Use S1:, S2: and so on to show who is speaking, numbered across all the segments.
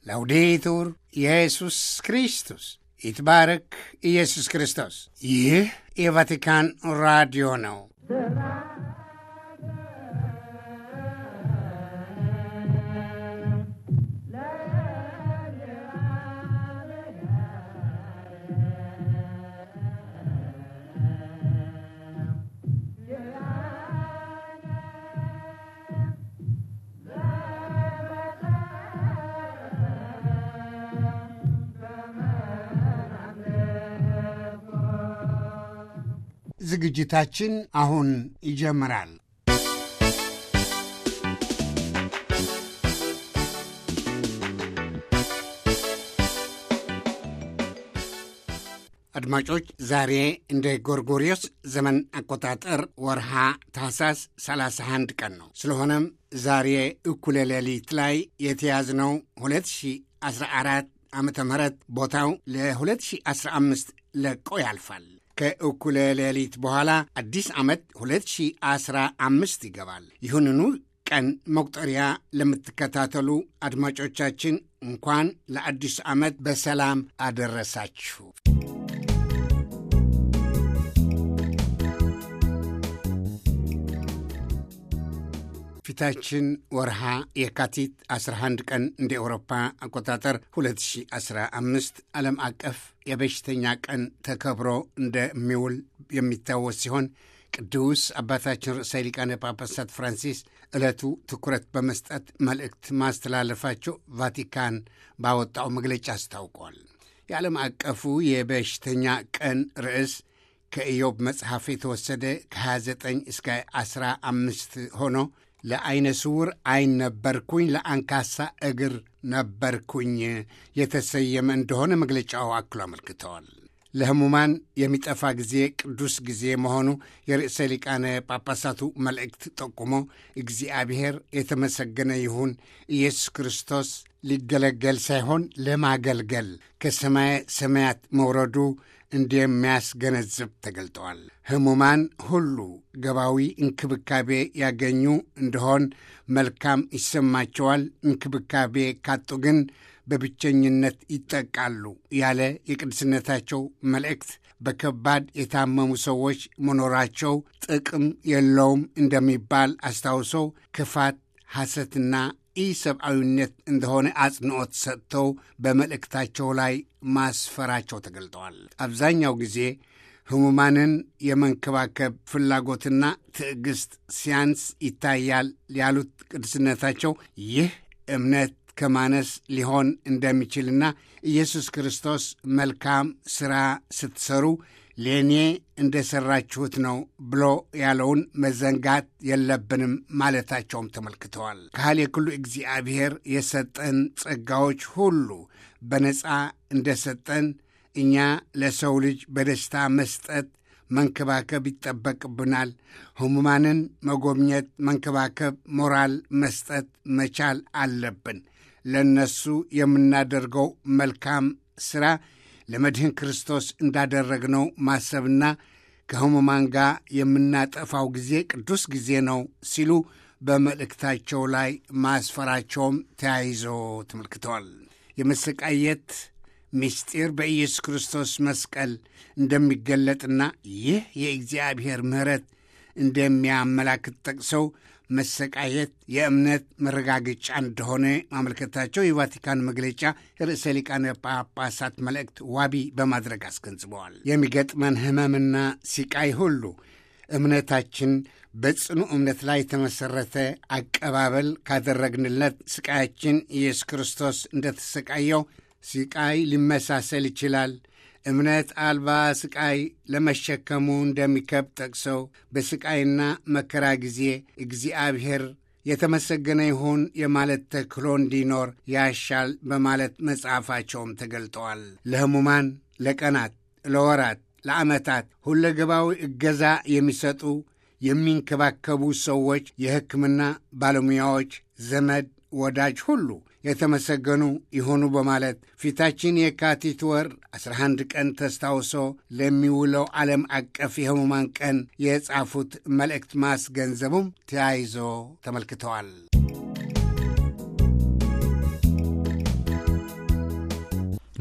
S1: ላውዴቱር ኢየሱስ ክርስቶስ ይትባረክ ኢየሱስ ክርስቶስ። ይህ የቫቲካን ራዲዮ ነው። ዝግጅታችን አሁን ይጀምራል። አድማጮች ዛሬ እንደ ጎርጎሪዮስ ዘመን አቆጣጠር ወርሃ ታህሳስ 31 ቀን ነው። ስለሆነም ዛሬ እኩለ ሌሊት ላይ የተያዝነው 2014 ዓመተ ምህረት ቦታው ለ2015 ለቆ ያልፋል። ከእኩለ ሌሊት በኋላ አዲስ ዓመት 2015 ይገባል። ይሁንኑ ቀን መቁጠሪያ ለምትከታተሉ አድማጮቻችን እንኳን ለአዲስ ዓመት በሰላም አደረሳችሁ። ፊታችን ወርሃ የካቲት 11 ቀን እንደ ኤውሮፓ አቆጣጠር 2015 ዓለም አቀፍ የበሽተኛ ቀን ተከብሮ እንደሚውል የሚታወስ ሲሆን ቅዱስ አባታችን ርዕሰ ሊቃነ ጳጳሳት ፍራንሲስ ዕለቱ ትኩረት በመስጠት መልእክት ማስተላለፋቸው ቫቲካን ባወጣው መግለጫ አስታውቋል። የዓለም አቀፉ የበሽተኛ ቀን ርዕስ ከኢዮብ መጽሐፍ የተወሰደ ከ29 እስከ 15 ሆኖ ለዐይነ ስውር ዐይን ነበርኩኝ፣ ለአንካሳ እግር ነበርኩኝ የተሰየመ እንደሆነ መግለጫው አክሎ አመልክተዋል። ለሕሙማን የሚጠፋ ጊዜ ቅዱስ ጊዜ መሆኑ የርዕሰ ሊቃነ ጳጳሳቱ መልእክት ጠቁሞ እግዚአብሔር የተመሰገነ ይሁን ኢየሱስ ክርስቶስ ሊገለገል ሳይሆን ለማገልገል ከሰማየ ሰማያት መውረዱ እንደሚያስገነዝብ ተገልጠዋል። ሕሙማን ሁሉ ገባዊ እንክብካቤ ያገኙ እንደሆን መልካም ይሰማቸዋል። እንክብካቤ ካጡ ግን በብቸኝነት ይጠቃሉ ያለ የቅድስነታቸው መልእክት በከባድ የታመሙ ሰዎች መኖራቸው ጥቅም የለውም እንደሚባል አስታውሰው ክፋት፣ ሐሰትና ኢሰብአዊነት እንደሆነ አጽንዖት ሰጥተው በመልእክታቸው ላይ ማስፈራቸው ተገልጠዋል። አብዛኛው ጊዜ ሕሙማንን የመንከባከብ ፍላጎትና ትዕግሥት ሲያንስ ይታያል ያሉት ቅድስነታቸው ይህ እምነት ከማነስ ሊሆን እንደሚችልና ኢየሱስ ክርስቶስ መልካም ሥራ ስትሰሩ ለእኔ እንደ ሠራችሁት ነው ብሎ ያለውን መዘንጋት የለብንም ማለታቸውም ተመልክተዋል። ካህል የክሉ እግዚአብሔር የሰጠን ጸጋዎች ሁሉ በነፃ እንደ ሰጠን እኛ ለሰው ልጅ በደስታ መስጠት መንከባከብ ይጠበቅብናል። ሕሙማንን መጎብኘት፣ መንከባከብ፣ ሞራል መስጠት መቻል አለብን። ለእነሱ የምናደርገው መልካም ሥራ ለመድህን ክርስቶስ እንዳደረግነው ማሰብና ከሕሙማን ጋር የምናጠፋው ጊዜ ቅዱስ ጊዜ ነው ሲሉ በመልእክታቸው ላይ ማስፈራቸውም ተያይዞ ተመልክተዋል። የመሰቃየት ምስጢር በኢየሱስ ክርስቶስ መስቀል እንደሚገለጥና ይህ የእግዚአብሔር ምሕረት እንደሚያመላክት ጠቅሰው መሰቃየት የእምነት መረጋገጫ እንደሆነ ማመልከታቸው የቫቲካን መግለጫ ርዕሰ ሊቃነ ጳጳሳት መልእክት ዋቢ በማድረግ አስገንዝበዋል። የሚገጥመን ሕመምና ሲቃይ ሁሉ እምነታችን በጽኑ እምነት ላይ የተመሠረተ አቀባበል ካደረግንለት ስቃያችን ኢየሱስ ክርስቶስ እንደተሰቃየው ሲቃይ ሊመሳሰል ይችላል። እምነት አልባ ስቃይ ለመሸከሙ እንደሚከብድ ጠቅሰው በስቃይና መከራ ጊዜ እግዚአብሔር የተመሰገነ ይሁን የማለት ተክሎ እንዲኖር ያሻል በማለት መጽሐፋቸውም ተገልጠዋል። ለሕሙማን ለቀናት፣ ለወራት፣ ለዓመታት ሁለገባዊ እገዛ የሚሰጡ የሚንከባከቡ ሰዎች፣ የሕክምና ባለሙያዎች፣ ዘመድ ወዳጅ ሁሉ የተመሰገኑ ይሆኑ በማለት ፊታችን የካቲት ወር 11 ቀን ተስታውሶ ለሚውለው ዓለም አቀፍ የሕሙማን ቀን የጻፉት መልእክት ማስገንዘቡም ተያይዞ ተመልክተዋል።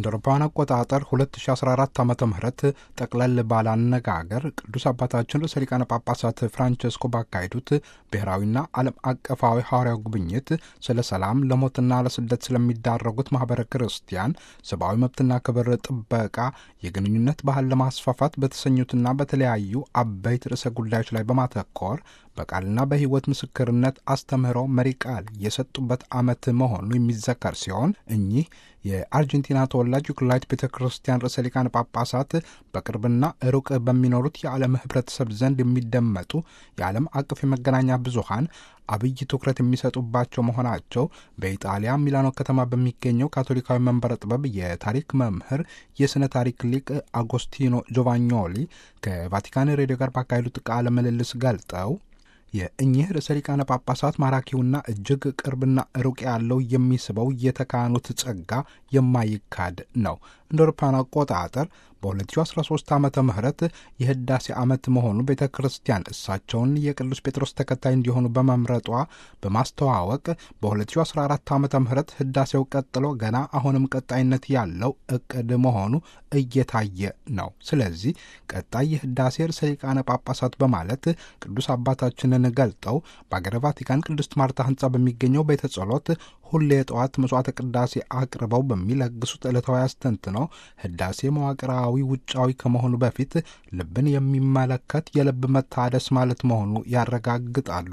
S2: እንደ አውሮፓውያን አቆጣጠር 2014 ዓ ም ጠቅለል ባለ አነጋገር ቅዱስ አባታችን ርዕሰ ሊቃነ ጳጳሳት ፍራንቸስኮ ባካሄዱት ብሔራዊና ዓለም አቀፋዊ ሐዋርያው ጉብኝት ስለ ሰላም፣ ለሞትና ለስደት ስለሚዳረጉት ማኅበረ ክርስቲያን ሰብአዊ መብትና ክብር ጥበቃ የግንኙነት ባህል ለማስፋፋት በተሰኙትና በተለያዩ አበይት ርዕሰ ጉዳዮች ላይ በማተኮር በቃልና በሕይወት ምስክርነት አስተምህሮ መሪ ቃል የሰጡበት ዓመት መሆኑ የሚዘከር ሲሆን እኚህ የአርጀንቲና ተወላጅ ዩክላይት ቤተ ክርስቲያን ርዕሰ ሊቃነ ጳጳሳት በቅርብና ሩቅ በሚኖሩት የዓለም ሕብረተሰብ ዘንድ የሚደመጡ የዓለም አቀፍ የመገናኛ ብዙሃን አብይ ትኩረት የሚሰጡባቸው መሆናቸው በኢጣሊያ ሚላኖ ከተማ በሚገኘው ካቶሊካዊ መንበረ ጥበብ የታሪክ መምህር የሥነ ታሪክ ሊቅ አጎስቲኖ ጆቫኞሊ ከቫቲካን ሬዲዮ ጋር ባካሄዱት ቃለ ምልልስ ገልጠው የእኚህ ርዕሰ ሊቃነ ጳጳሳት ማራኪውና እጅግ ቅርብና ሩቅ ያለው የሚስበው የተካኑት ጸጋ የማይካድ ነው። እንደ አውሮፓውያን አቆጣጠር በ2013 ዓመተ ምህረት የህዳሴ ዓመት መሆኑ ቤተ ክርስቲያን እሳቸውን የቅዱስ ጴጥሮስ ተከታይ እንዲሆኑ በመምረጧ በማስተዋወቅ በ2014 ዓመተ ምህረት ህዳሴው ቀጥሎ ገና አሁንም ቀጣይነት ያለው እቅድ መሆኑ እየታየ ነው። ስለዚህ ቀጣይ የህዳሴ ርዕሰ ሊቃነ ጳጳሳት በማለት ቅዱስ አባታችንን ገልጠው በአገረ ቫቲካን ቅድስት ማርታ ህንፃ በሚገኘው ቤተ ጸሎት ሁሌ የጠዋት መስዋዕተ ቅዳሴ አቅርበው በሚለግሱት ዕለታዊ አስተንትነው ህዳሴ መዋቅራዊ ውጫዊ ከመሆኑ በፊት ልብን የሚመለከት የልብ መታደስ ማለት መሆኑ ያረጋግጣሉ።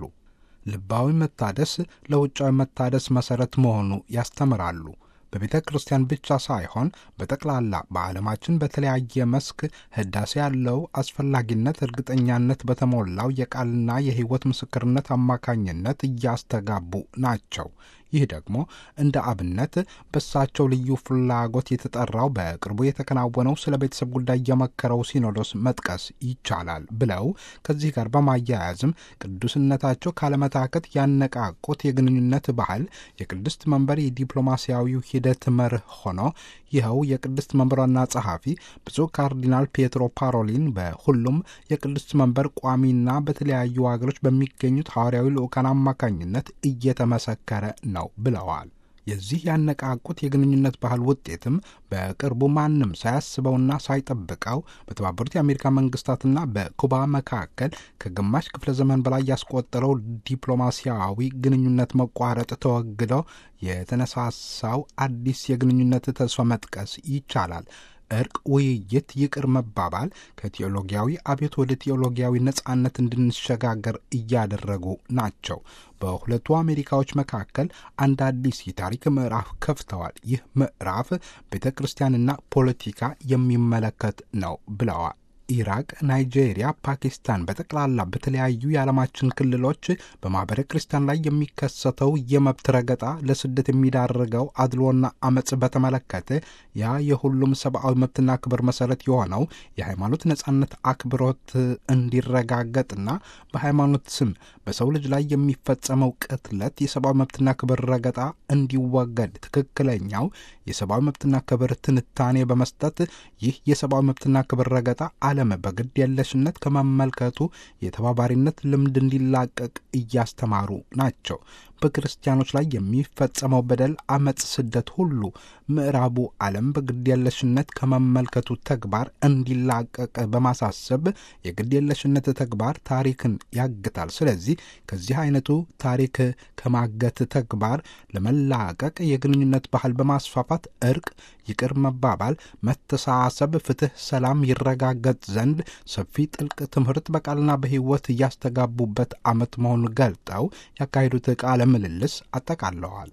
S2: ልባዊ መታደስ ለውጫዊ መታደስ መሠረት መሆኑ ያስተምራሉ። በቤተ ክርስቲያን ብቻ ሳይሆን በጠቅላላ በዓለማችን በተለያየ መስክ ህዳሴ ያለው አስፈላጊነት እርግጠኛነት በተሞላው የቃልና የሕይወት ምስክርነት አማካኝነት እያስተጋቡ ናቸው። ይህ ደግሞ እንደ አብነት በእሳቸው ልዩ ፍላጎት የተጠራው በቅርቡ የተከናወነው ስለ ቤተሰብ ጉዳይ የመከረው ሲኖዶስ መጥቀስ ይቻላል ብለው ከዚህ ጋር በማያያዝም ቅዱስነታቸው ካለመታከት ያነቃቁት የግንኙነት ባህል የቅድስት መንበር የዲፕሎማሲያዊው ሂደት መርህ ሆኖ ይኸው የቅድስት መንበር ዋና ጸሐፊ ብፁዕ ካርዲናል ፔትሮ ፓሮሊን በሁሉም የቅድስት መንበር ቋሚና በተለያዩ ሀገሮች በሚገኙት ሐዋርያዊ ልዑካን አማካኝነት እየተመሰከረ ነው ብለዋል። የዚህ ያነቃቁት የግንኙነት ባህል ውጤትም በቅርቡ ማንም ሳያስበውና ሳይጠብቀው በተባበሩት የአሜሪካ መንግስታትና በኩባ መካከል ከግማሽ ክፍለ ዘመን በላይ ያስቆጠረው ዲፕሎማሲያዊ ግንኙነት መቋረጥ ተወግዶ የተነሳሳው አዲስ የግንኙነት ተስፋ መጥቀስ ይቻላል። እርቅ፣ ውይይት፣ ይቅር መባባል ከቴዎሎጊያዊ አብዮት ወደ ቴዎሎጊያዊ ነጻነት እንድንሸጋገር እያደረጉ ናቸው። በሁለቱ አሜሪካዎች መካከል አንድ አዲስ የታሪክ ምዕራፍ ከፍተዋል። ይህ ምዕራፍ ቤተ ክርስቲያንና ፖለቲካ የሚመለከት ነው ብለዋል። ኢራቅ፣ ናይጄሪያ፣ ፓኪስታን በጠቅላላ በተለያዩ የዓለማችን ክልሎች በማኅበረ ክርስቲያን ላይ የሚከሰተው የመብት ረገጣ፣ ለስደት የሚዳርገው አድሎና አመፅ በተመለከተ ያ የሁሉም ሰብአዊ መብትና ክብር መሰረት የሆነው የሃይማኖት ነጻነት አክብሮት እንዲረጋገጥና በሃይማኖት ስም በሰው ልጅ ላይ የሚፈጸመው ቅትለት፣ የሰብአዊ መብትና ክብር ረገጣ እንዲወገድ ትክክለኛው የሰብአዊ መብትና ክብር ትንታኔ በመስጠት ይህ የሰብአዊ መብትና ክብር ረገጣ ዓለም በግድ የለሽነት ከመመልከቱ የተባባሪነት ልምድ እንዲላቀቅ እያስተማሩ ናቸው። በክርስቲያኖች ላይ የሚፈጸመው በደል፣ አመፅ፣ ስደት ሁሉ ምዕራቡ ዓለም በግድ የለሽነት ከመመልከቱ ተግባር እንዲላቀቅ በማሳሰብ የግድ የለሽነት ተግባር ታሪክን ያግታል። ስለዚህ ከዚህ አይነቱ ታሪክ ከማገት ተግባር ለመላቀቅ የግንኙነት ባህል በማስፋፋት እርቅ፣ ይቅር መባባል፣ መተሳሰብ፣ ፍትህ፣ ሰላም ይረጋገጥ ዘንድ ሰፊ ጥልቅ ትምህርት በቃልና በሕይወት እያስተጋቡበት ዓመት መሆኑን ገልጠው ያካሄዱት ቃለ ምልልስ አጠቃለዋል።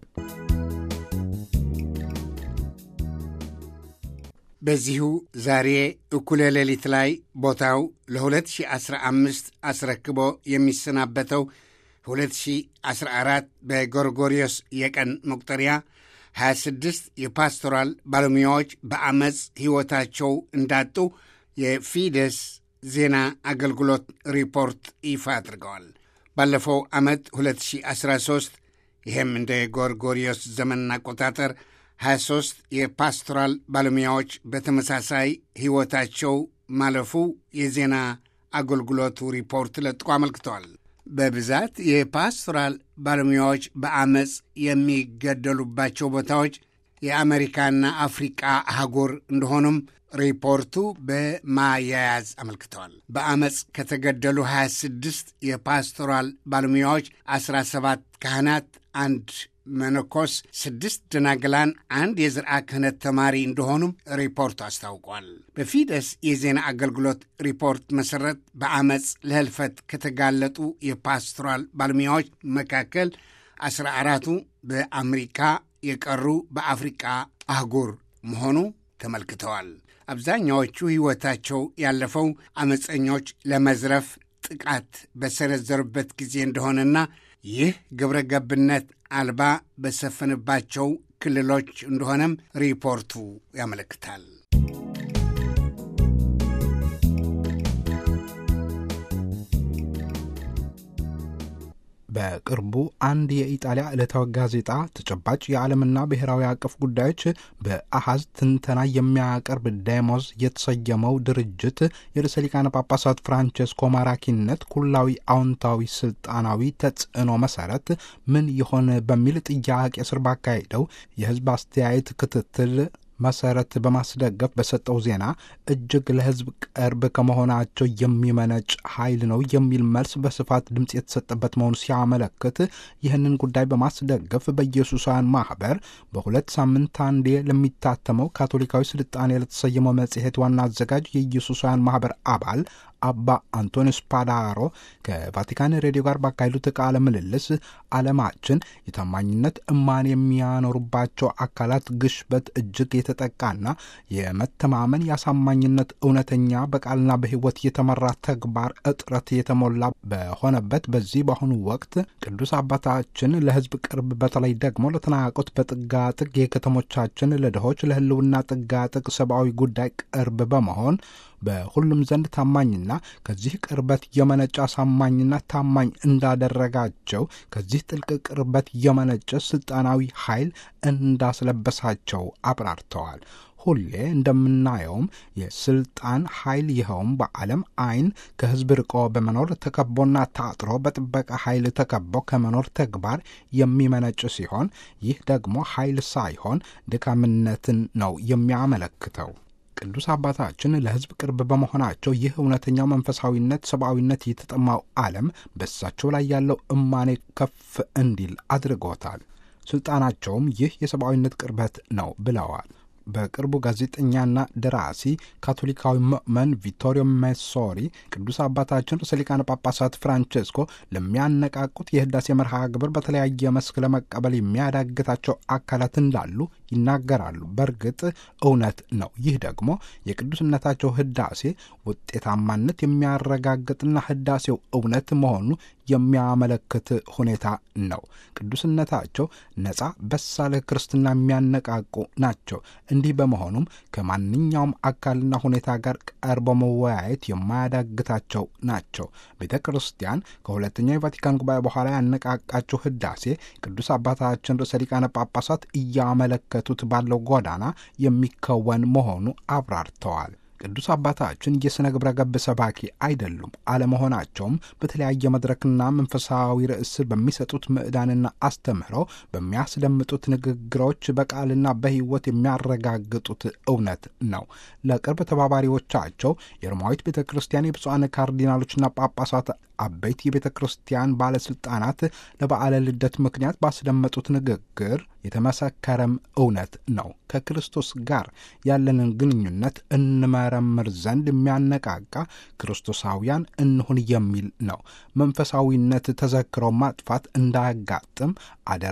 S1: በዚሁ ዛሬ እኩለ ሌሊት ላይ ቦታው ለ2015 አስረክቦ የሚሰናበተው 2014 በጎርጎሪዮስ የቀን መቁጠሪያ 26 የፓstoራል ባለሙያዎች በአመፅ ሕይወታቸው እንዳጡ የፊደስ ዜና አገልግሎት ሪፖርት ይፋ አድርገዋል። ባለፈው ዓመት 2013 ይህም እንደ ጎርጎሪዮስ ዘመን አቆጣጠር 23 የፓstoራል ባለሙያዎች በተመሳሳይ ሕይወታቸው ማለፉ የዜና አገልግሎቱ ሪፖርት ለጥቆ አመልክተዋል። በብዛት የፓstoራል ባለሙያዎች በአመፅ የሚገደሉባቸው ቦታዎች የአሜሪካና አፍሪቃ አህጉር እንደሆኑም ሪፖርቱ በማያያዝ አመልክተዋል። በአመፅ ከተገደሉ 26 የፓስቶራል ባለሙያዎች 17 ካህናት፣ አንድ መነኮስ፣ ስድስት ደናግላን፣ አንድ የዝርአ ክህነት ተማሪ እንደሆኑም ሪፖርቱ አስታውቋል። በፊደስ የዜና አገልግሎት ሪፖርት መሠረት በአመፅ ለህልፈት ከተጋለጡ የፓስቶራል ባለሙያዎች መካከል አስራ አራቱ በአሜሪካ የቀሩ በአፍሪቃ አህጉር መሆኑ ተመልክተዋል። አብዛኛዎቹ ሕይወታቸው ያለፈው አመፀኞች ለመዝረፍ ጥቃት በሰነዘሩበት ጊዜ እንደሆነና ይህ ግብረ ገብነት አልባ በሰፈነባቸው ክልሎች እንደሆነም ሪፖርቱ ያመለክታል።
S2: በቅርቡ አንድ የኢጣሊያ ዕለታዊ ጋዜጣ ተጨባጭ የዓለምና ብሔራዊ አቀፍ ጉዳዮች በአሃዝ ትንተና የሚያቀርብ ዴሞዝ የተሰየመው ድርጅት የርዕሰ ሊቃነ ጳጳሳት ፍራንቸስኮ ማራኪነት ኩላዊ አዎንታዊ ስልጣናዊ ተጽዕኖ መሰረት ምን ይሆን በሚል ጥያቄ ስር ባካሄደው የሕዝብ አስተያየት ክትትል መሰረት በማስደገፍ በሰጠው ዜና እጅግ ለሕዝብ ቅርብ ከመሆናቸው የሚመነጭ ኃይል ነው የሚል መልስ በስፋት ድምፅ የተሰጠበት መሆኑ ሲያመለክት ይህንን ጉዳይ በማስደገፍ በኢየሱሳውያን ማህበር በሁለት ሳምንት አንዴ ለሚታተመው ካቶሊካዊ ስልጣኔ ለተሰየመው መጽሔት ዋና አዘጋጅ የኢየሱሳውያን ማህበር አባል አባ አንቶኒ ስፓዳሮ ከቫቲካን ሬዲዮ ጋር ባካሄዱት ቃለ ምልልስ ዓለማችን የታማኝነት እማን የሚያኖሩባቸው አካላት ግሽበት እጅግ የተጠቃና የመተማመን የአሳማኝነት እውነተኛ በቃልና በሕይወት የተመራ ተግባር እጥረት የተሞላ በሆነበት በዚህ በአሁኑ ወቅት ቅዱስ አባታችን ለሕዝብ ቅርብ በተለይ ደግሞ ለተናቆት በጥጋጥግ የከተሞቻችን ለድሆች ለሕልውና ጥጋጥግ ሰብአዊ ጉዳይ ቅርብ በመሆን በሁሉም ዘንድ ታማኝና ከዚህ ቅርበት የመነጨ አሳማኝና ታማኝ እንዳደረጋቸው ከዚህ ጥልቅ ቅርበት የመነጨ ስልጣናዊ ኃይል እንዳስለበሳቸው አብራርተዋል። ሁሌ እንደምናየውም የስልጣን ኃይል ይኸውም በዓለም አይን ከሕዝብ ርቆ በመኖር ተከቦና ታጥሮ በጥበቃ ኃይል ተከቦ ከመኖር ተግባር የሚመነጭ ሲሆን ይህ ደግሞ ኃይል ሳይሆን ድካምነትን ነው የሚያመለክተው። ቅዱስ አባታችን ለሕዝብ ቅርብ በመሆናቸው ይህ እውነተኛው መንፈሳዊነት፣ ሰብአዊነት የተጠማው ዓለም በእሳቸው ላይ ያለው እማኔ ከፍ እንዲል አድርጎታል። ስልጣናቸውም ይህ የሰብአዊነት ቅርበት ነው ብለዋል። በቅርቡ ጋዜጠኛና ደራሲ ካቶሊካዊ ምእመን ቪቶሪዮ ሜሶሪ ቅዱስ አባታችን ርዕሰ ሊቃነ ጳጳሳት ፍራንቼስኮ ለሚያነቃቁት የህዳሴ መርሃ ግብር በተለያየ መስክ ለመቀበል የሚያዳግታቸው አካላት እንዳሉ ይናገራሉ። በእርግጥ እውነት ነው። ይህ ደግሞ የቅዱስነታቸው ህዳሴ ውጤታማነት የሚያረጋግጥና ህዳሴው እውነት መሆኑ የሚያመለክት ሁኔታ ነው። ቅዱስነታቸው ነጻ በሳለ ክርስትና የሚያነቃቁ ናቸው። እንዲህ በመሆኑም ከማንኛውም አካልና ሁኔታ ጋር ቀርቦ መወያየት የማያዳግታቸው ናቸው። ቤተ ክርስቲያን ከሁለተኛው የቫቲካን ጉባኤ በኋላ ያነቃቃቸው ህዳሴ ቅዱስ አባታችን ርዕሰ ሊቃነ ጳጳሳት እያመለከቱት ባለው ጎዳና የሚከወን መሆኑ አብራርተዋል። ቅዱስ አባታችን የሥነ ግብረ ገብ ሰባኪ አይደሉም። አለመሆናቸውም በተለያየ መድረክና መንፈሳዊ ርዕስ በሚሰጡት ምዕዳንና አስተምህረው በሚያስደምጡት ንግግሮች በቃልና በሕይወት የሚያረጋግጡት እውነት ነው። ለቅርብ ተባባሪዎቻቸው የሮማዊት ቤተ ክርስቲያን የብፁዓን ካርዲናሎችና ጳጳሳት አበይት የቤተ ክርስቲያን ባለሥልጣናት ለበዓለ ልደት ምክንያት ባስደመጡት ንግግር የተመሰከረም እውነት ነው። ከክርስቶስ ጋር ያለንን ግንኙነት እንመረምር ዘንድ የሚያነቃቃ ክርስቶሳውያን እንሁን የሚል ነው። መንፈሳዊነት ተዘክሮ ማጥፋት እንዳያጋጥም አደራ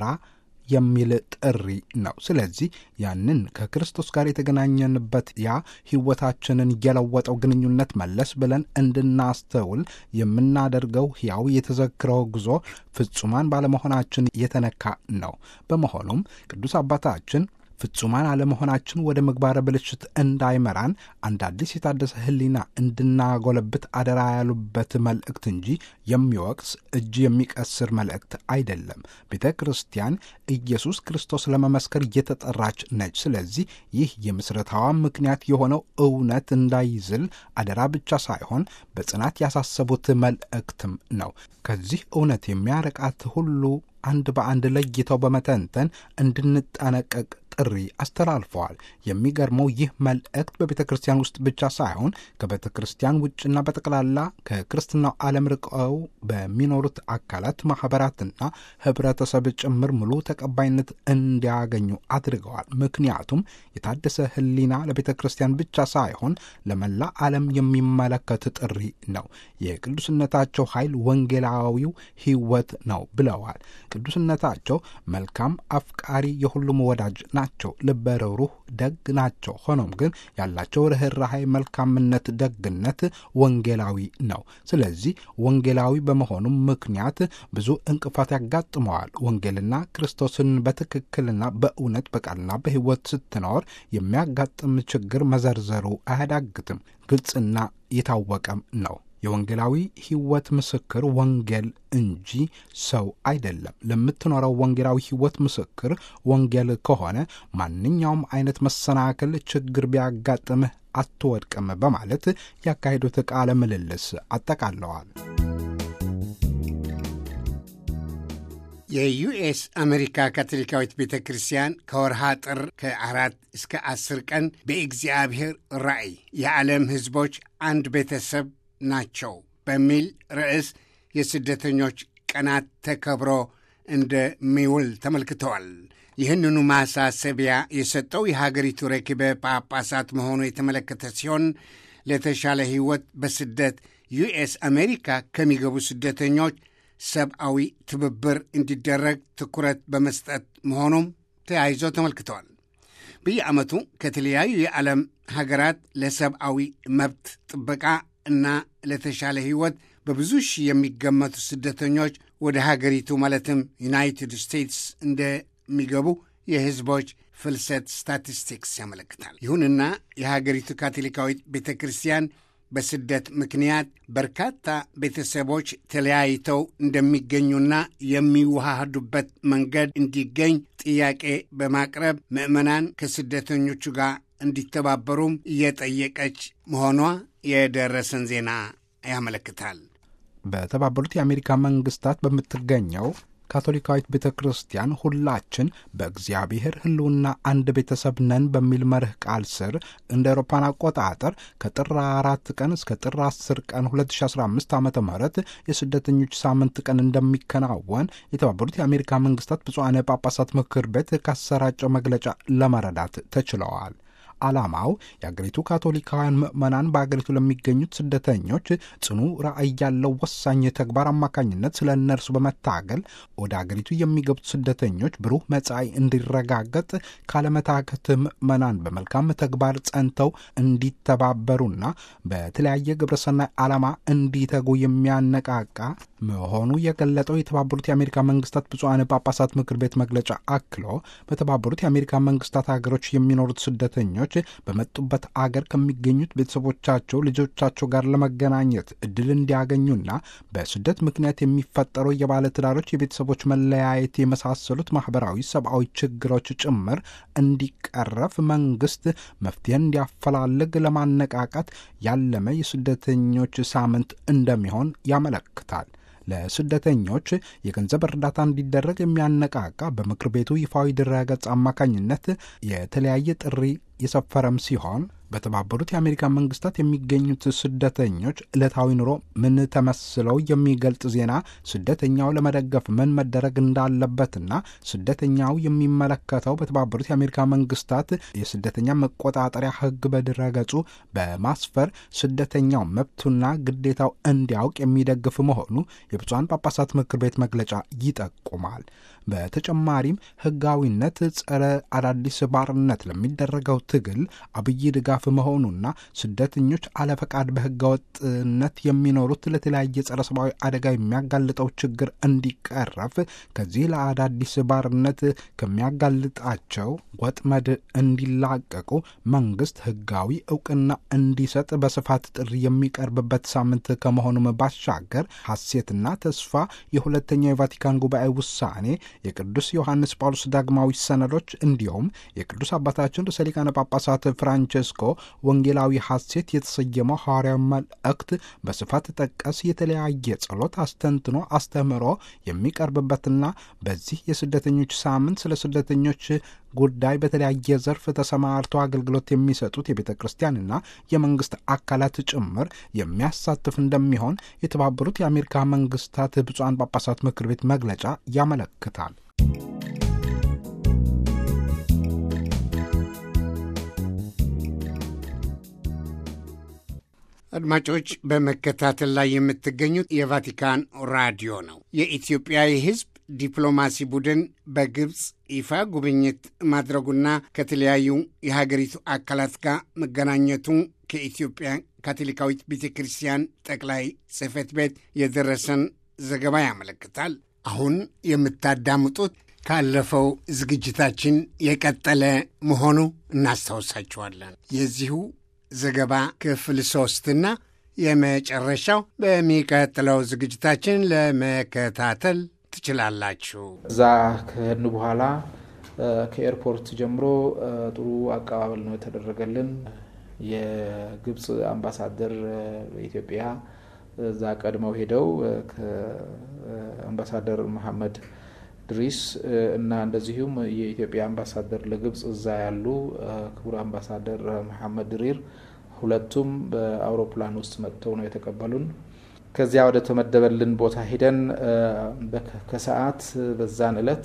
S2: የሚል ጥሪ ነው። ስለዚህ ያንን ከክርስቶስ ጋር የተገናኘንበት ያ ሕይወታችንን የለወጠው ግንኙነት መለስ ብለን እንድናስተውል የምናደርገው ሕያው የተዘክረው ጉዞ ፍጹማን ባለመሆናችን የተነካ ነው። በመሆኑም ቅዱስ አባታችን ፍጹማን አለመሆናችን ወደ ምግባረ ብልሽት እንዳይመራን አንድ አዲስ የታደሰ ሕሊና እንድናጎለብት አደራ ያሉበት መልእክት እንጂ የሚወቅስ እጅ የሚቀስር መልእክት አይደለም። ቤተ ክርስቲያን ኢየሱስ ክርስቶስ ለመመስከር እየተጠራች ነች። ስለዚህ ይህ የምስረታዋ ምክንያት የሆነው እውነት እንዳይዝል አደራ ብቻ ሳይሆን በጽናት ያሳሰቡት መልእክትም ነው። ከዚህ እውነት የሚያረቃት ሁሉ አንድ በአንድ ለይተው በመተንተን እንድንጠነቀቅ ጥሪ አስተላልፈዋል። የሚገርመው ይህ መልእክት በቤተ ክርስቲያን ውስጥ ብቻ ሳይሆን ከቤተ ክርስቲያን ውጭና በጠቅላላ ከክርስትናው ዓለም ርቀው በሚኖሩት አካላት ማኅበራትና ኅብረተሰብ ጭምር ሙሉ ተቀባይነት እንዲያገኙ አድርገዋል። ምክንያቱም የታደሰ ሕሊና ለቤተ ክርስቲያን ብቻ ሳይሆን ለመላ ዓለም የሚመለከት ጥሪ ነው። የቅዱስነታቸው ኃይል ወንጌላዊው ሕይወት ነው ብለዋል። ቅዱስነታቸው መልካም አፍቃሪ፣ የሁሉም ወዳጅ ናቸው። ልበ ርኅሩህ ደግ ናቸው። ሆኖም ግን ያላቸው ርኅራኄ፣ መልካምነት፣ ደግነት ወንጌላዊ ነው። ስለዚህ ወንጌላዊ በመሆኑም ምክንያት ብዙ እንቅፋት ያጋጥመዋል። ወንጌልና ክርስቶስን በትክክልና በእውነት በቃልና በሕይወት ስትኖር የሚያጋጥም ችግር መዘርዘሩ አያዳግትም። ግልጽና የታወቀም ነው። የወንጌላዊ ሕይወት ምስክር ወንጌል እንጂ ሰው አይደለም። ለምትኖረው ወንጌላዊ ሕይወት ምስክር ወንጌል ከሆነ ማንኛውም አይነት መሰናክል፣ ችግር ቢያጋጥምህ አትወድቅም በማለት ያካሄዱት ቃለ ምልልስ አጠቃለዋል።
S1: የዩኤስ አሜሪካ ካቶሊካዊት ቤተ ክርስቲያን ከወርሃ ጥር ከአራት እስከ አስር ቀን በእግዚአብሔር ራእይ የዓለም ሕዝቦች አንድ ቤተሰብ ናቸው በሚል ርዕስ የስደተኞች ቀናት ተከብሮ እንደሚውል ተመልክተዋል። ይህንኑ ማሳሰቢያ የሰጠው የሀገሪቱ ረኪበ ጳጳሳት መሆኑ የተመለከተ ሲሆን ለተሻለ ሕይወት በስደት ዩኤስ አሜሪካ ከሚገቡ ስደተኞች ሰብአዊ ትብብር እንዲደረግ ትኩረት በመስጠት መሆኑም ተያይዞ ተመልክተዋል። በየዓመቱ ከተለያዩ የዓለም ሀገራት ለሰብአዊ መብት ጥበቃ እና ለተሻለ ሕይወት በብዙ ሺህ የሚገመቱ ስደተኞች ወደ ሀገሪቱ ማለትም ዩናይትድ ስቴትስ እንደሚገቡ የሕዝቦች ፍልሰት ስታቲስቲክስ ያመለክታል። ይሁንና የሀገሪቱ ካቶሊካዊት ቤተ ክርስቲያን በስደት ምክንያት በርካታ ቤተሰቦች ተለያይተው እንደሚገኙና የሚዋሃዱበት መንገድ እንዲገኝ ጥያቄ በማቅረብ ምዕመናን ከስደተኞቹ ጋር እንዲተባበሩም እየጠየቀች መሆኗ የደረሰን ዜና ያመለክታል።
S2: በተባበሩት የአሜሪካ መንግስታት በምትገኘው ካቶሊካዊት ቤተ ክርስቲያን ሁላችን በእግዚአብሔር ሕልውና አንድ ቤተሰብ ነን በሚል መርህ ቃል ስር እንደ አውሮፓን አቆጣጠር ከጥር አራት ቀን እስከ ጥር 10 ቀን 2015 ዓ ም የስደተኞች ሳምንት ቀን እንደሚከናወን የተባበሩት የአሜሪካ መንግስታት ብፁዓነ ጳጳሳት ምክር ቤት ካሰራጨው መግለጫ ለመረዳት ተችለዋል። ዓላማው የአገሪቱ ካቶሊካውያን ምዕመናን በአገሪቱ ለሚገኙት ስደተኞች ጽኑ ራዕይ ያለው ወሳኝ ተግባር አማካኝነት ስለ እነርሱ በመታገል ወደ አገሪቱ የሚገቡት ስደተኞች ብሩህ መጻኢ እንዲረጋገጥ ካለመታከት ምዕመናን በመልካም ተግባር ጸንተው እንዲተባበሩና በተለያየ ግብረሰናይ ዓላማ እንዲተጉ የሚያነቃቃ መሆኑ የገለጠው የተባበሩት የአሜሪካ መንግስታት ብፁዓን ጳጳሳት ምክር ቤት መግለጫ አክሎ በተባበሩት የአሜሪካ መንግስታት ሀገሮች የሚኖሩት ስደተኞች በመጡበት አገር ከሚገኙት ቤተሰቦቻቸው፣ ልጆቻቸው ጋር ለመገናኘት እድል እንዲያገኙና በስደት ምክንያት የሚፈጠሩ የባለትዳሮች የቤተሰቦች መለያየት የመሳሰሉት ማህበራዊ፣ ሰብአዊ ችግሮች ጭምር እንዲቀረፍ መንግስት መፍትሄ እንዲያፈላልግ ለማነቃቃት ያለመ የስደተኞች ሳምንት እንደሚሆን ያመለክታል። ለስደተኞች የገንዘብ እርዳታ እንዲደረግ የሚያነቃቃ በምክር ቤቱ ይፋዊ ድረገጽ አማካኝነት የተለያየ ጥሪ የሰፈረም ሲሆን በተባበሩት የአሜሪካ መንግስታት የሚገኙት ስደተኞች ዕለታዊ ኑሮ ምን ተመስለው የሚገልጽ ዜና ስደተኛው ለመደገፍ ምን መደረግ እንዳለበትና ስደተኛው የሚመለከተው በተባበሩት የአሜሪካ መንግስታት የስደተኛ መቆጣጠሪያ ሕግ በድረገጹ በማስፈር ስደተኛው መብቱና ግዴታው እንዲያውቅ የሚደግፍ መሆኑ የብፁዓን ጳጳሳት ምክር ቤት መግለጫ ይጠቁማል። በተጨማሪም ሕጋዊነት ጸረ አዳዲስ ባርነት ለሚደረገው ትግል አብይ ድጋፍ መሆኑና ስደተኞች አለፈቃድ በሕገወጥነት የሚኖሩት ለተለያየ ጸረ ሰብአዊ አደጋ የሚያጋልጠው ችግር እንዲቀረፍ ከዚህ ለአዳዲስ ባርነት ከሚያጋልጣቸው ወጥመድ እንዲላቀቁ መንግስት ሕጋዊ እውቅና እንዲሰጥ በስፋት ጥሪ የሚቀርብበት ሳምንት ከመሆኑም ባሻገር ሐሴትና ተስፋ የሁለተኛው የቫቲካን ጉባኤ ውሳኔ የቅዱስ ዮሐንስ ጳውሎስ ዳግማዊ ሰነዶች እንዲሁም የቅዱስ አባታችን ርዕሰ ሊቃነ ጳጳሳት ፍራንቸስኮ ወንጌላዊ ሐሴት የተሰየመው ሐዋርያዊ መልእክት በስፋት ጠቀስ የተለያየ ጸሎት፣ አስተንትኖ፣ አስተምህሮ የሚቀርብበትና በዚህ የስደተኞች ሳምንት ስለ ስደተኞች ጉዳይ በተለያየ ዘርፍ ተሰማርተው አገልግሎት የሚሰጡት የቤተ ክርስቲያንና የመንግስት አካላት ጭምር የሚያሳትፍ እንደሚሆን የተባበሩት የአሜሪካ መንግስታት ብፁዓን ጳጳሳት ምክር ቤት መግለጫ ያመለክታል።
S1: አድማጮች በመከታተል ላይ የምትገኙት የቫቲካን ራዲዮ ነው። የኢትዮጵያ የሕዝብ ዲፕሎማሲ ቡድን በግብፅ ይፋ ጉብኝት ማድረጉና ከተለያዩ የሀገሪቱ አካላት ጋር መገናኘቱ ከኢትዮጵያ ካቶሊካዊት ቤተ ክርስቲያን ጠቅላይ ጽሕፈት ቤት የደረሰን ዘገባ ያመለክታል። አሁን የምታዳምጡት ካለፈው ዝግጅታችን የቀጠለ መሆኑ እናስታውሳችኋለን። የዚሁ ዘገባ ክፍል ሶስትና የመጨረሻው በሚቀጥለው ዝግጅታችን ለመከታተል ትችላላችሁ።
S3: እዛ ከሄድን በኋላ ከኤርፖርት ጀምሮ ጥሩ አቀባበል ነው የተደረገልን። የግብፅ አምባሳደር በኢትዮጵያ እዛ ቀድመው ሄደው ከአምባሳደር መሐመድ ድሪስ እና እንደዚሁም የኢትዮጵያ አምባሳደር ለግብፅ እዛ ያሉ ክቡር አምባሳደር መሐመድ ድሪር ሁለቱም በአውሮፕላን ውስጥ መጥተው ነው የተቀበሉን። ከዚያ ወደ ተመደበልን ቦታ ሄደን ከሰዓት በዛን እለት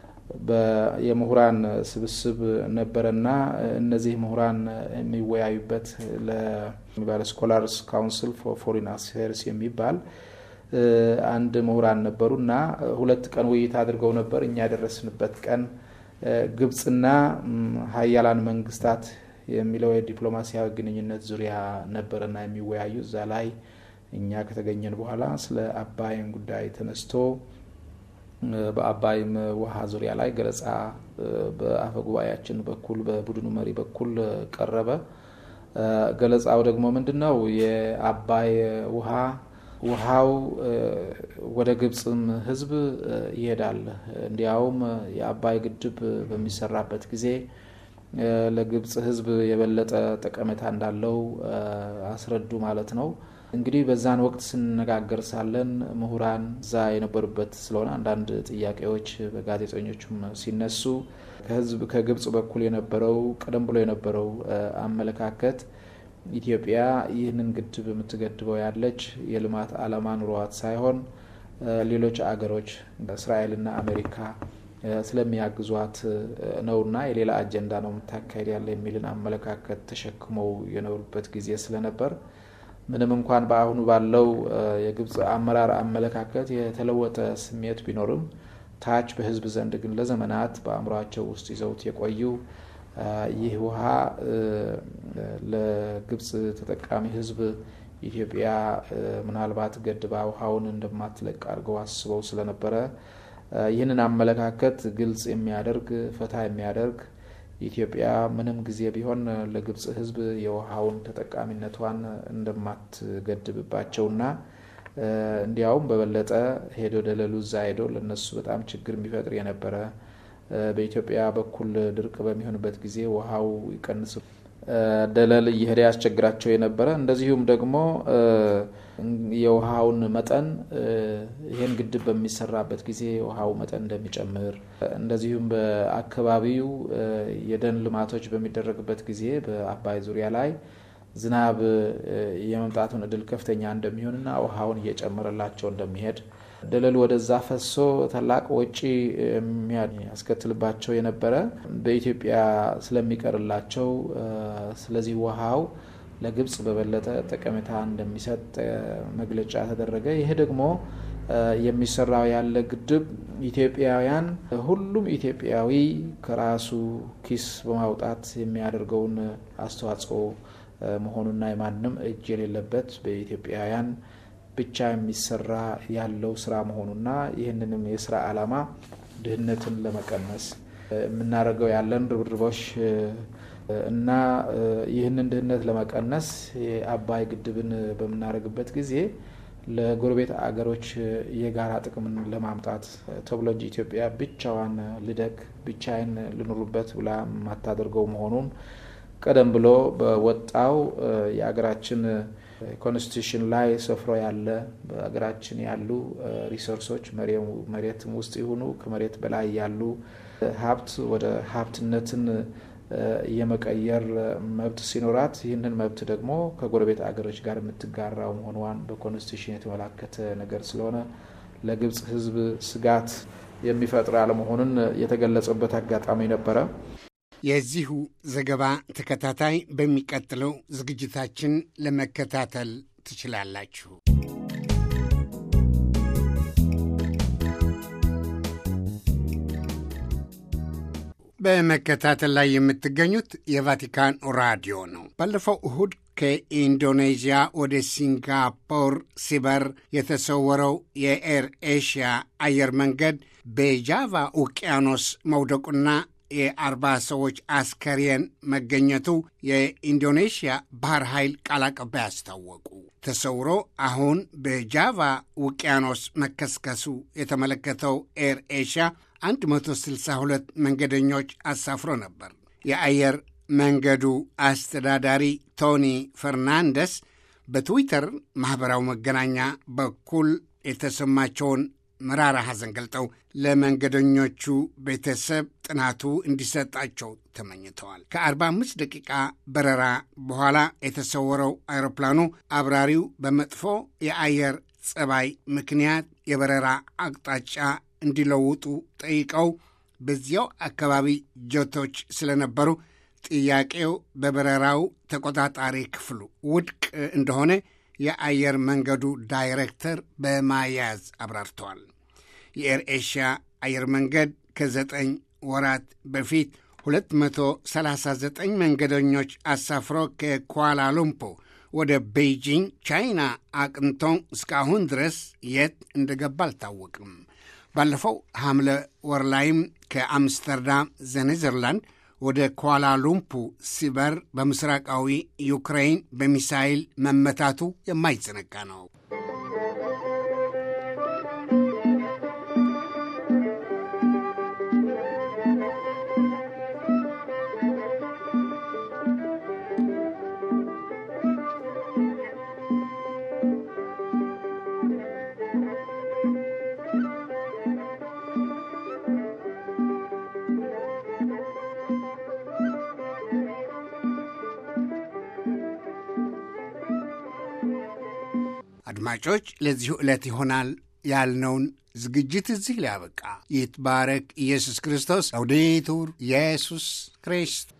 S3: የምሁራን ስብስብ ነበረና እነዚህ ምሁራን የሚወያዩበት ለሚባል ስኮላርስ ካውንስል ፎር ፎሪን አፌርስ የሚባል አንድ ምሁራን ነበሩ እና ሁለት ቀን ውይይት አድርገው ነበር። እኛ የደረስንበት ቀን ግብፅና ሀያላን መንግስታት የሚለው የዲፕሎማሲያዊ ግንኙነት ዙሪያ ነበርና የሚወያዩ እዛ ላይ እኛ ከተገኘን በኋላ ስለ አባይን ጉዳይ ተነስቶ በአባይም ውሃ ዙሪያ ላይ ገለጻ በአፈ ጉባኤያችን በኩል በቡድኑ መሪ በኩል ቀረበ። ገለጻው ደግሞ ምንድን ነው? የአባይ ውሃ ውሃው ወደ ግብፅም ሕዝብ ይሄዳል። እንዲያውም የአባይ ግድብ በሚሰራበት ጊዜ ለግብፅ ሕዝብ የበለጠ ጠቀሜታ እንዳለው አስረዱ ማለት ነው። እንግዲህ በዛን ወቅት ስንነጋገር ሳለን ምሁራን እዛ የነበሩበት ስለሆነ አንዳንድ ጥያቄዎች በጋዜጠኞቹም ሲነሱ ከህዝብ ከግብፅ በኩል የነበረው ቀደም ብሎ የነበረው አመለካከት ኢትዮጵያ ይህንን ግድብ የምትገድበው ያለች የልማት ዓላማ ኑሯት ሳይሆን ሌሎች አገሮች እስራኤልና አሜሪካ ስለሚያግዟት ነውና የሌላ አጀንዳ ነው የምታካሄድ ያለ የሚልን አመለካከት ተሸክመው የኖሩበት ጊዜ ስለነበር ምንም እንኳን በአሁኑ ባለው የግብፅ አመራር አመለካከት የተለወጠ ስሜት ቢኖርም ታች በህዝብ ዘንድ ግን ለዘመናት በአእምሯቸው ውስጥ ይዘውት የቆዩ ይህ ውሃ ለግብፅ ተጠቃሚ ህዝብ ኢትዮጵያ ምናልባት ገድባ ውሃውን እንደማትለቅ አድርገው አስበው ስለነበረ ይህንን አመለካከት ግልጽ የሚያደርግ ፈታ የሚያደርግ ኢትዮጵያ ምንም ጊዜ ቢሆን ለግብፅ ህዝብ የውሃውን ተጠቃሚነቷን እንደማትገድብባቸውና እንዲያውም በበለጠ ሄዶ ደለሉ እዛ ሄዶ ለነሱ በጣም ችግር የሚፈጥር የነበረ በኢትዮጵያ በኩል ድርቅ በሚሆንበት ጊዜ ውሃው ይቀንስ ደለል እየሄደ ያስቸግራቸው የነበረ እንደዚሁም ደግሞ የውሃውን መጠን ይህን ግድብ በሚሰራበት ጊዜ የውሃው መጠን እንደሚጨምር እንደዚሁም በአካባቢው የደን ልማቶች በሚደረግበት ጊዜ በአባይ ዙሪያ ላይ ዝናብ የመምጣቱን እድል ከፍተኛ እንደሚሆንና ውሃውን እየጨመረላቸው እንደሚሄድ ደለሉ ወደዛ ፈሶ ታላቅ ወጪ የሚያስከትልባቸው የነበረ በኢትዮጵያ ስለሚቀርላቸው ስለዚህ ውሃው ለግብፅ በበለጠ ጠቀሜታ እንደሚሰጥ መግለጫ ተደረገ። ይሄ ደግሞ የሚሰራው ያለ ግድብ ኢትዮጵያውያን ሁሉም ኢትዮጵያዊ ከራሱ ኪስ በማውጣት የሚያደርገውን አስተዋጽኦ መሆኑና የማንም እጅ የሌለበት በኢትዮጵያውያን ብቻ የሚሰራ ያለው ስራ መሆኑና ይህንንም የስራ ዓላማ ድህነትን ለመቀነስ የምናደርገው ያለን ርብርቦች እና ይህንን ድህነት ለመቀነስ የአባይ ግድብን በምናደርግበት ጊዜ ለጎረቤት አገሮች የጋራ ጥቅምን ለማምጣት ተብሎ እንጂ ኢትዮጵያ ብቻዋን ልደግ ብቻዬን ልኑሩበት ብላ የማታደርገው መሆኑን ቀደም ብሎ በወጣው የአገራችን ኮንስቲቱሽን ላይ ሰፍሮ ያለ በሀገራችን ያሉ ሪሶርሶች መሬትም ውስጥ ይሁኑ ከመሬት በላይ ያሉ ሀብት ወደ ሀብትነትን የመቀየር መብት ሲኖራት ይህንን መብት ደግሞ ከጎረቤት አገሮች ጋር የምትጋራው መሆኗን በኮንስቲቱሽን የተመላከተ ነገር ስለሆነ ለግብፅ ሕዝብ ስጋት የሚፈጥር አለመሆኑን የተገለጸበት አጋጣሚ ነበረ።
S1: የዚሁ ዘገባ ተከታታይ በሚቀጥለው ዝግጅታችን ለመከታተል ትችላላችሁ። በመከታተል ላይ የምትገኙት የቫቲካን ራዲዮ ነው። ባለፈው እሁድ ከኢንዶኔዥያ ወደ ሲንጋፖር ሲበር የተሰወረው የኤር ኤሽያ አየር መንገድ በጃቫ ውቅያኖስ መውደቁና የአርባ ሰዎች አስከሬን መገኘቱ የኢንዶኔሽያ ባህር ኃይል ቃል አቀባይ አስታወቁ። ተሰውሮ አሁን በጃቫ ውቅያኖስ መከስከሱ የተመለከተው ኤር ኤሽያ 162 መንገደኞች አሳፍሮ ነበር። የአየር መንገዱ አስተዳዳሪ ቶኒ ፈርናንደስ በትዊተር ማኅበራዊ መገናኛ በኩል የተሰማቸውን መራራ ሐዘን ገልጠው ለመንገደኞቹ ቤተሰብ ጥናቱ እንዲሰጣቸው ተመኝተዋል። ከ45 ደቂቃ በረራ በኋላ የተሰወረው አውሮፕላኑ አብራሪው በመጥፎ የአየር ጸባይ ምክንያት የበረራ አቅጣጫ እንዲለውጡ ጠይቀው በዚያው አካባቢ ጀቶች ስለነበሩ ጥያቄው በበረራው ተቆጣጣሪ ክፍሉ ውድቅ እንደሆነ የአየር መንገዱ ዳይሬክተር በማያዝ አብራርተዋል። የኤር ኤሽያ አየር መንገድ ከዘጠኝ ወራት በፊት 239 መንገደኞች አሳፍሮ ከኳላሉምፖ ወደ ቤይጂንግ ቻይና አቅንቶ እስካሁን ድረስ የት እንደገባ አልታወቅም። ባለፈው ሐምለ ወር ላይም ከአምስተርዳም ዘኔዘርላንድ ወደ ኳላሉምፑ ሲበር በምስራቃዊ ዩክሬን በሚሳይል መመታቱ የማይዘነጋ ነው። አድማጮች፣ ለዚሁ ዕለት ይሆናል ያልነውን ዝግጅት እዚህ ሊያበቃ ይትባረክ ኢየሱስ ክርስቶስ። አውዴቱር ኢየሱስ ክርስቶስ